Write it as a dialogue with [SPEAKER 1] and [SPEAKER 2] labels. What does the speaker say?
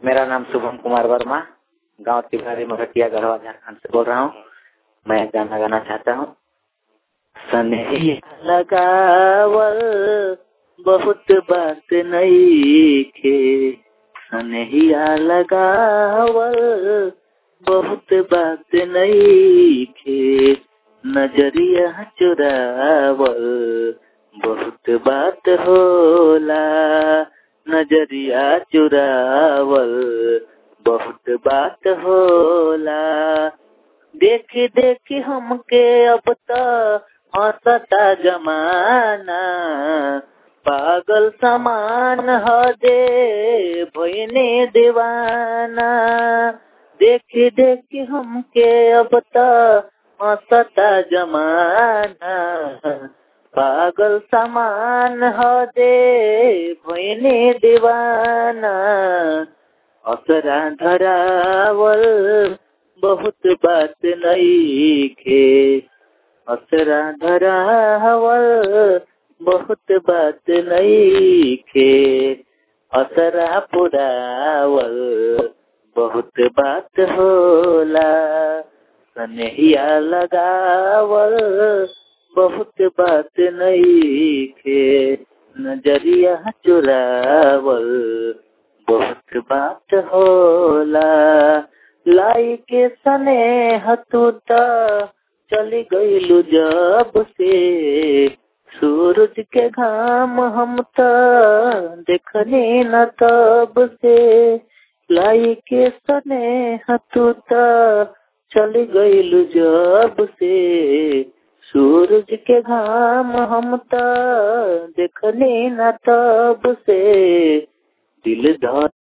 [SPEAKER 1] मेरा नाम शुभम कुमार वर्मा गांव तिवारी मगटिया गढ़वा झारखंड से बोल रहा हूँ मैं एक गाना गाना चाहता हूँ सनेहिया लगावल बहुत बात नहीं खे सनेहिया लगावल बहुत बात नहीं खे नजरिया चुरावल बहुत बात होला नजरिया चुरावल बहुत बात होला देख देख हमके अब तो हंसता जमाना पागल समान ह दे भयने दीवाना देख देख हमके अब तो हंसता जमाना पागल समान ह दे भयने दीवाना असरा धरावल बहुत बात नहीं खे असरा धरावल बहुत बात नहीं खे असरा पुरावल बहुत बात होला सनहिया लगावल बहुत बात नहीं खे नजरिया चुरावल बहुत बात होला लाई के सने हतूता चली गईलू जब से सूरज के घाम हम तो देखने न तब से लाई के सने हतूता चली गईलू जब से सूरज के घाम हम तो देखने न तब से दिल धर